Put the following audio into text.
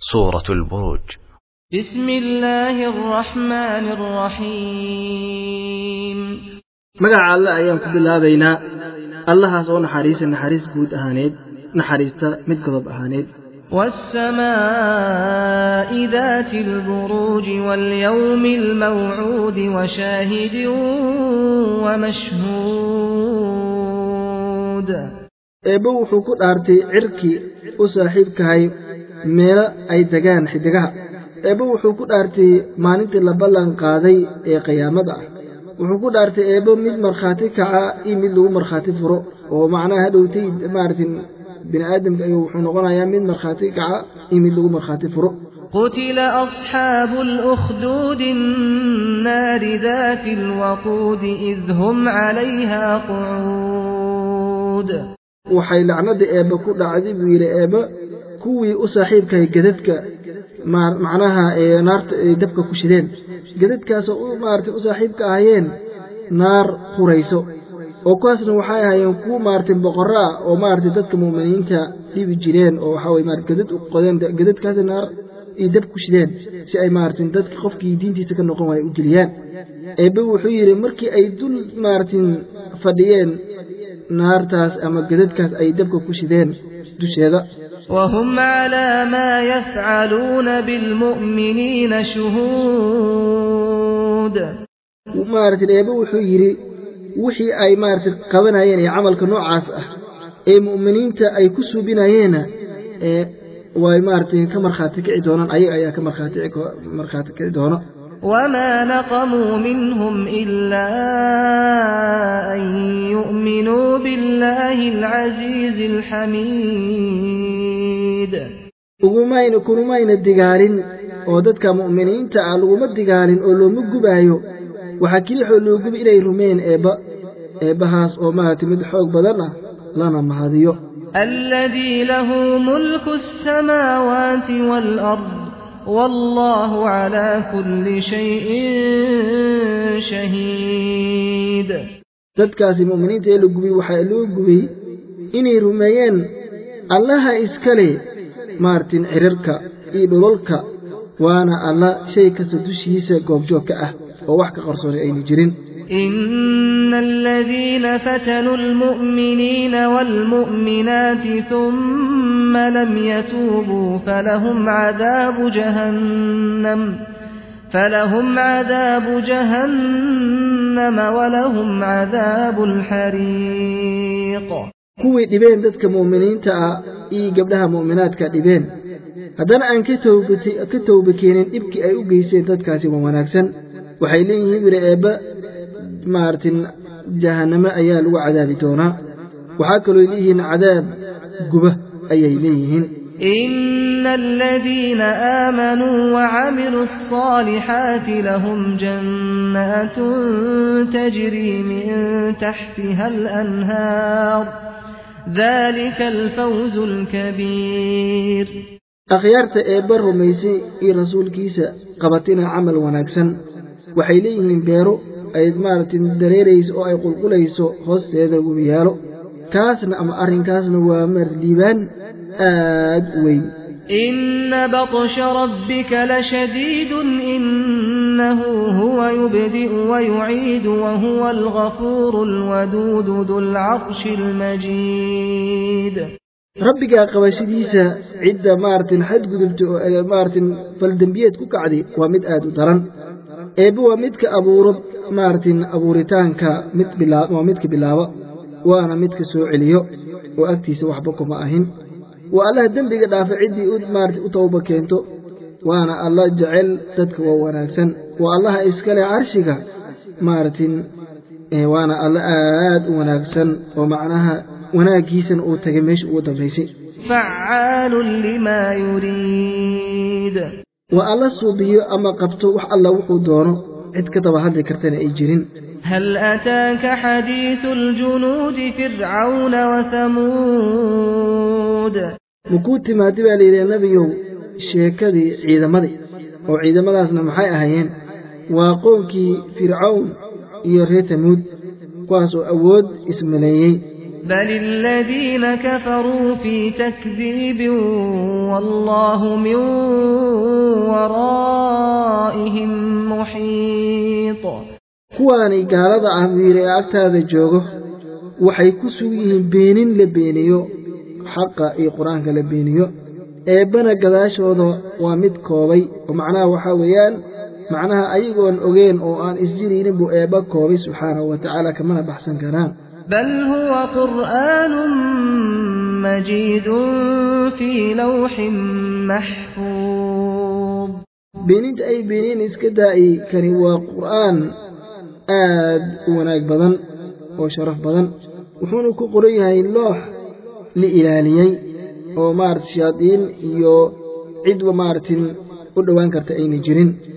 سورة البروج بسم الله الرحمن الرحيم magaca alle ayaan ku bilaabaynaa allahaas oo naxariisa naxariis guud ahaaneed naxariista mid godob ahaaneed والسماء ذات البروج واليوم الموعود وشاهد ومشهود eebbe wuxuu ku dhaartay cirkii u saaxiibkahay meelo ay degaan xidigaha eebbe wuxuu ku dhaartay maalintii la ballan qaaday ee qiyaamada ah wuxuu ku dhaartay eebbe mid markhaati kaca iyo mid lagu markhaati furo oo macnaha hadhowtay maaragtin bini aadamka ayuu wuxuu noqonayaa mid markhaati kaca iyo mid lagu markhaati furo قتل أصحاب الأخدود النار ذات الوقود إذ هم عليها قعود waxay lacnada eebbe ku dhacday buu yidhi eebbe kuwii u saaxiibkahay gadadka macnaha ee naarta ay dabka ku shideen gadadkaasoo u maaragtay u saaxiibka ahayeen naar hurayso oo kuwaasna waxay ahaayeen kuwo maaragtay boqorro ah oo maaragtay dadka mu'miniinta dhibi jireen oo waxaa weye maarata gadad u qodeen gadadkaasi naar iyo dab ku shideen si ay maaragtay dadka qofkii diintiisa ka noqon waaya u geliyaan eebbe wuxuu yidhi markii ay dul maaragtin fadhiyeen naartaas ama gadadkaas ay dabka ku shideen dusheeda وهم على ما يفعلون بالمؤمنين شهود maaragtay eebbe wuxuu yidhi wixii ay maaragtay qabanayeen ee camalka noocaas ah ee mu'miniinta ay ku suubinayeenna ee way maaragtay ka markhaati kici doonaan ayaga ayaa ka markhaati markhaati kici doono وما نقموا منهم إلا أن يؤمنوا بالله العزيز الحميد ugumayna kunumayna digaalin oo dadka mu'miniinta ah laguma digaalin oo looma gubaayo waxaa kelixoo loo gubi inay rumeen eebba eebbahaas oo maaragtay mid xoog badan ah lana mahadiyo الذي له ملك السماوات والأرض والله على كل شيء شهيد dadkaasi mu'miniinta ee la gubay waxaa loo gubay inay rumeeyeen allaha iskale maartin cirarka iyo dhulalka waana alla shay kasta dushiisa goobjoog ka ah oo wax ka qarsoonay aynu jirin إن الذين فتنوا المؤمنين والمؤمنات ثم لم يتوبوا فلهم عذاب جهنم فلهم عذاب جهنم ولهم عذاب الحريق kuwii dhibeen dadka mu'miniinta ah iyo gabdhaha mu'minaadka dhibeen haddana aan ka ka towba keenin dhibkii ay u geysteen dadkaasi waa wanaagsan waxay leeyihiin wiri eebba maaragtin jahannamo ayaa lagu cadaabi doonaa waxaa kaloo leeyihiin cadaab guba ayay leeyihiin إن الذين آمنوا وعملوا الصالحات لهم جنات تجري من تحتها الأنهار ذلك الفوز الكبير akhyaarta eebba rumaysay iyo rasuulkiisa qabatina camal wanaagsan waxay leeyihiin beero ay maaragtay dareerayso oo ay qulqulayso hoosteeda webiyaalo kaasna ama arrinkaasna waa marliibaan aad u weyn إن بطش ربك لشديد إنه هو يبدئ ويعيد وهو الغفور الودود ذو العرش المجيد rabbigaa qabashadiisa cidda maaragtin xadgudubta oo maaragtin faldembiyeed ku kacday waa mid aad u daran eebbe waa midka abuuro maaragtin abuuritaanka mid bilaa waa midka bilaabo waana midka soo celiyo oo agtiisa waxba kuma ahin waa allaha dembiga dhaafa ciddii u maarata u tawba keento waana alla jecel dadka waa wanaagsan waa allaha iskale carshiga maaragtin waana alla aad u wanaagsan oo macnaha wanaaggiisana uu tagay meesha ugu dambaysay فعال لما يريد waa alla suubiyo ama qabto wax alla wuxuu doono cid ka daba hadli kartana ay jirin هل أتاك حديث الجنود فرعون وثمود makuu timaadi baa layidhi nebiyow sheekadii ciidamadii oo ciidamadaasna maxay ahaayeen waa qowmkii fircawn iyo reer tamuud kuwaas oo awood ismaleeyey بل الذين كفروا في تكذيب والله من ورائهم محيط kuwaani gaalada ah buu yidhi ee agtaada joogo waxay ku sugan yihiin beenin la beeniyo xaqa iyo qur-aanka la beeniyo eebbana gadaashooda waa mid koobay oo macnaha waxaa weeyaan macnaha ayagoon ogeen oo aan isjiraynin buu eebba koobay subxaanahu wa tacaala kamana baxsan karaan بل هو قرآن مجيد في لوح محفوظ beeninta ay beeniyeen iska daa'i kani waa qur'aan aad u wanaag badan oo sharaf badan wuxuuna ku qoran yahay loox la ilaaliyey oo maarata shayaadiin iyo cidba maaratin u dhowaan karta ayna jirin